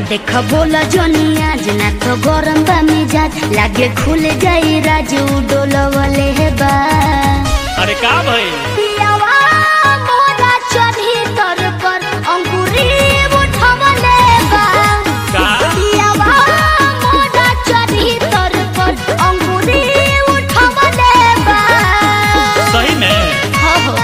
देख बोला जोनिया जना तो गरम बा मिजाज लागे खुल जाई राजू डोलवले हे बा अरे का भइल पियावा मोरा चढ़ी तर पर अंकुरी उठवले बा का पियावा मोरा चढ़ी तर पर अंकुरी उठवले बा सही में हो हो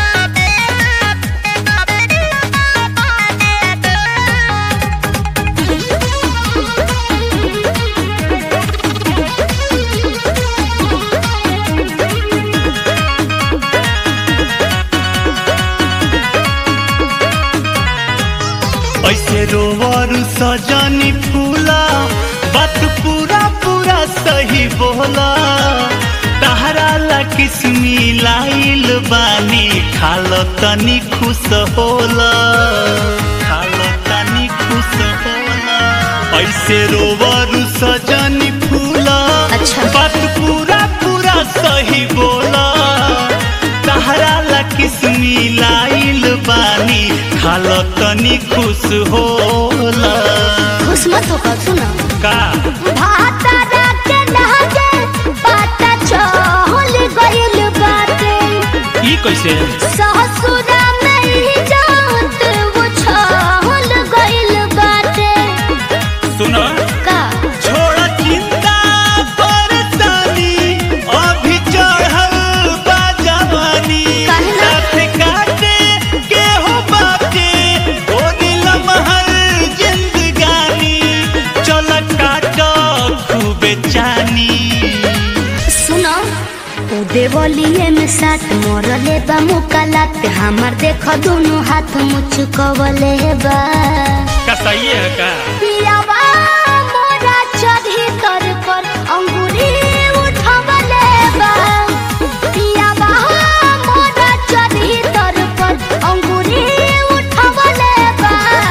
ऐसे रोवर सजनी फूला बात पूरा पूरा सही बोला तहरा ला किस्मी लाइल बानी खालो तनी खुश होला खालो तनी खुश होला ऐसे रोवर सजनी फूला अच्छा। बात पूरा पूरा सही बोला तहरा ला किस्मी लाइल बानी खालो तनी खुश होला खुश मत हो सुनो का भातारा के लहजे पाता चहल गइल बाटे ई कैसे ससुरा में ही जात वो छहल गइल बाटे सुनो का छोड़ चिंता परेशानी अभी चढ़ल बा जवानी काहे ना? साथ काटे के हो बाटे ओ नीलम हर जिंदगानी चल काट खूबे चानी सुनो उ देवलिए में साथ मरले बा मुकालात हमार देख दोनों हाथ मुचकवले बा का सही है का पियावा मोरा चढ़ी तर पर अंगूरी उठवले बा पियावा मोरा चढ़ी तर पर अंगूरी उठवले बा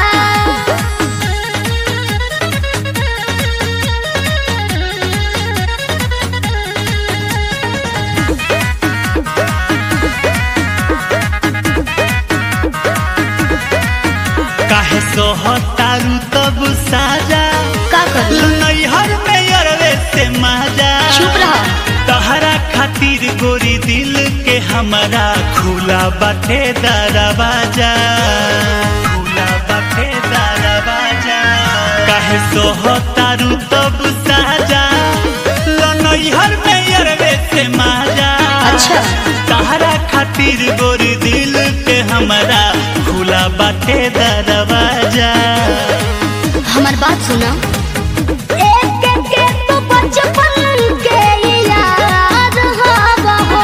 काहे सोहतारू तब साजा का करी नैहर में अरवे से माजा चुप रह तहरा खातिर गोरी दिल के हमारा खुला बाटे दरवाजा खुला बाटे दरवाजा काहे सोहतारू तब साजा लनैहर में अरवे से माजा अच्छा। तहरा खातिर गोरी दिल के हमारा खुला बाटे दरवाजा हमार बात सुना एक एक के तो बचपन के याद हवा हो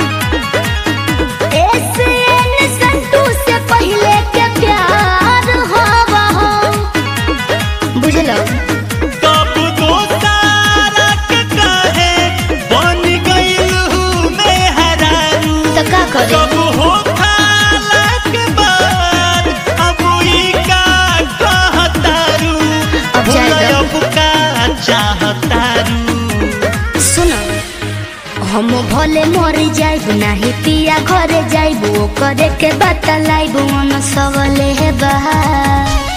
ऐसे न संतू से पहले के प्यार हवा हो बुझलो तब दोस्तारा के काहे बन गइल हूँ मैं हरारू तो का करे कब हो खाला के बाद अब ई का कहतारू अब जाएगा। अब का चाहतारू सुनो हम भले मर जाइब नाही पिया घरे जाइब ओ करे के बतलाइब मन सबले हे बहा